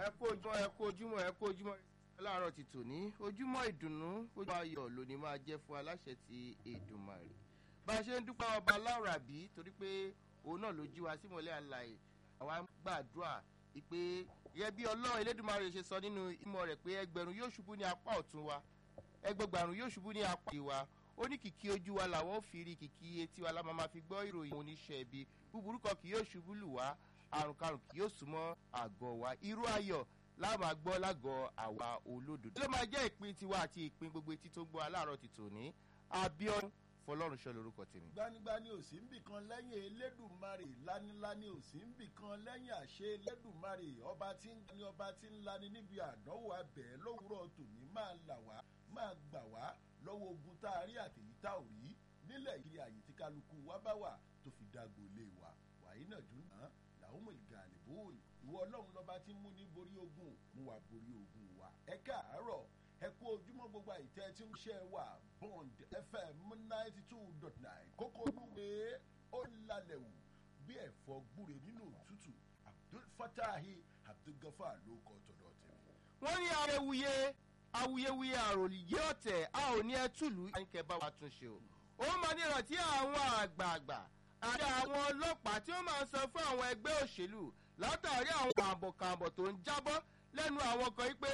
ẹ kú ojúmọ́ ẹ kú ojúmọ́ ẹ kú ojúmọ́ láàárọ̀ ti tòní ojúmọ́ ìdùnnú ojúmọ́ ayọ̀ lónìí máa jẹ́ fún aláṣẹ ti Èdùmàrè bá a ṣe ń dúpẹ́ ọba láwùrà bí torí pé òun náà ló jí wa símọ́lẹ̀ àlàyé àwa ń gbàdúrà pé yẹ bí ọlọ́run Elédùmarè ṣe sọ nínú ìmọ̀ rẹ̀ pé ẹgbẹ̀rún yóò ṣubú ní apá ọ̀tún wa ẹgbẹgbàrún yóò ṣubú ní apá ìwà ó ní kìkì ojú wa làwọn ò fi rí kìkì etí wa la máa fi gbọ́ ìròyìn oníṣẹ́ ibi búburú kan kì yóò ṣubú lù wá àrùn karùn kì yóò súnmọ́ àgọ́ wa irú ayọ̀ láàmú agbọ́ lágọ̀ọ́ àwa olódodo. ló máa jẹ́ ìpín tiwa àti ìpín gbogbo etí tó ń gbọ́ aláàárọ̀ ti tòní Abíọ́dún Fọlọ́runṣọ́ lórúkọ tèmi. gbanigbani ò sí ń bì kan lẹ́yìn Elédùmarè lánilání ò sí ń bì kan lẹ́yìn àṣẹ Elédùmarè ọba tí ń ní ọba tí ń lani níbi àdánwò abẹ́ lówùúrọ̀ tòní máa là wá máa gbà wá lọ́wọ́ ogun tá a rí àtèyí tá ò rí nílẹ̀ yìí àyè tí kálukú wa bá wà tó fi dàgbò lé wa wàyí náà dùn náà làwọn mọ̀ ìgbà àlèbóòlì ìwọ ọlọ́run lọ́ba tí ń mú ní borí ogun mú wa borí ogun wa ẹ káàárọ̀ ẹ kú ojúmọ́ gbogbo àìtẹ́ tí ń ṣe wà bond fm ninety two dot nine kókó olúwe ó lálẹ́ wù bí ẹ̀fọ́ gbúre nínú òtútù abdul fatahi abdul gafar ló kọ́ tọ̀dọ̀ tẹ̀lé. wọ́n ní awuyewuye awuyewuye àròyé ọ̀tẹ̀ a ò ní ẹ túlù àyìnkẹ́ bá wa tún ṣe o ó máa ní ìrántí àwọn àgbààgbà àti àwọn ọlọ́pàá tí ó máa ń sọ fún àwọn ẹgbẹ́ òṣèlú látàrí àwọn kàǹbọ̀kàǹbọ̀ tó ń jábọ́ lẹ́nu àwọn kan yìí pé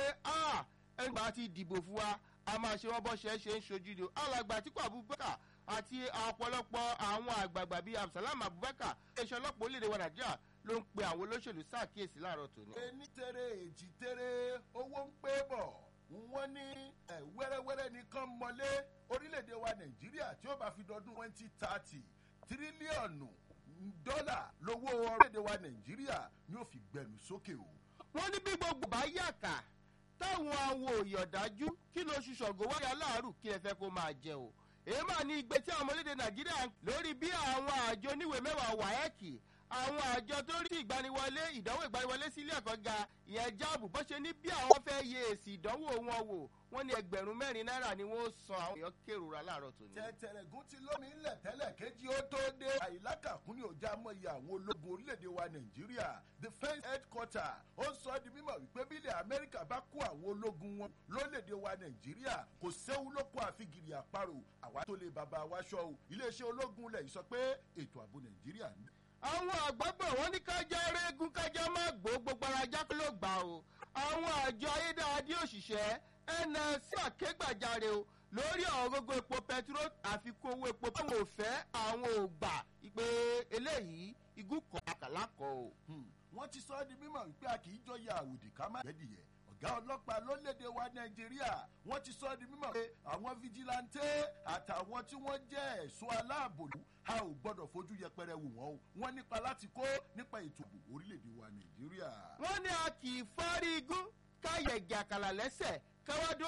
ẹgbà ti dìbò fún wa a máa ṣe wọ́n bọ́ ṣe é ṣe ń ṣojú ni o alàgbà Àtíkù Abubakar àti ọ̀pọ̀lọpọ̀ àwọn àgbààgbà bíi Absalam Abubakar iléeṣẹ́ ọlọ́pàá orílẹ̀-èdè wa Nàìjíríà ló ń pe àwọn olóṣèlú ṣàkíyèsí láàárọ̀ tòní. ení tere èjì tere owó ń pé bọ̀ wọ́n ní wẹ́rẹ́wẹ́rẹ́ nìkan mọ́lé orílẹ̀-èdè wa Nàìjíríà tí ó bá fi dọdún twenty thirty tírílíọ̀nù dọ́là lówó orílẹ̀-èdè wa Nàìjíríà ni ó fi gbẹ̀mí sókè o. wọ́n ní bí gbogbo bá yàkà táwọn awo òyọ̀dájú kí ló ṣu ṣọ̀gọ́ wáyà láàrú kí ẹ fẹ́ kó máa jẹ o. èyí máa ní igbe tí àwọn ọmọlédè Nàìjíríà lórí bí àwọn àjọ oníwèé mẹ́wàá wáẹ́ẹ̀kì àwọn àjọ tó rí ìgbaniwọlé ìdánwò ìgbaniwọlé sí ilé ẹ̀kọ́ ga ìyẹn jáàbù bó ṣe ní bí àwọn fẹ́ yẹ èsì ìdánwò wọn wò wọ́n ní ẹgbẹ̀rún mẹ́rin náírà ni wọ́n san àwọn èèyàn kérora láàárọ̀ tòní. tẹ̀tẹ̀rẹ̀gún ti lómi ńlẹ̀ tẹ́lẹ̀ kejì ó tó dé àyílákàkún ní ọjà mọ́yì àwọn ológun orílẹ̀-èdè wa nàìjíríà defence headquarter ó sọ di mímọ̀ wípé bílẹ̀ amẹ́ríkà bá kó àwọn ológun wọn lórílẹ̀-èdè wa nàìjíríà kò séwu lóko àfigiri àparò àwa tó lè bàbá wa ṣọ́ o iléeṣẹ́ ológun lẹ̀ sọ pé ètò ààbò nàìjíríà ń àwọn àgbàgbọ́ wọn ní kájá rẹ́gùn kájá má gbó gbogbo ara jákè ló gbà o àwọn àjọ ayédáadé òṣìṣẹ́ NLC àkégbàjarè o lórí ọ̀rọ̀ gbogbo epo pẹtiró àfikún owó epo báwọn ò fẹ́ àwọn ò gbà pé eléyìí igún kan àkàlákọ̀ o. wọ́n ti sọ ọ́ di mímọ̀ wípé a kì í jọyà àwòdì ká má gbẹ́dìyẹ ọ̀gá ọlọ́pàá lórílẹ̀‐èdè wa nàìjíríà wọ́n ti sọ ọ́ di mímọ̀ pé àwọn fijilantẹ́ àtàwọn tí wọ́n jẹ́ ẹ̀ṣọ́ aláàbòlú a ò gbọ́dọ̀ fojú yẹpẹrẹ wò wọ́n o wọ́n nípa láti kó nípa ètò ààbò orílẹ̀‐èdè wa nàìjíríà. wọ́n ní a kì í fárí igún káyẹ̀gì àkàlà lẹ́sẹ̀ káwádó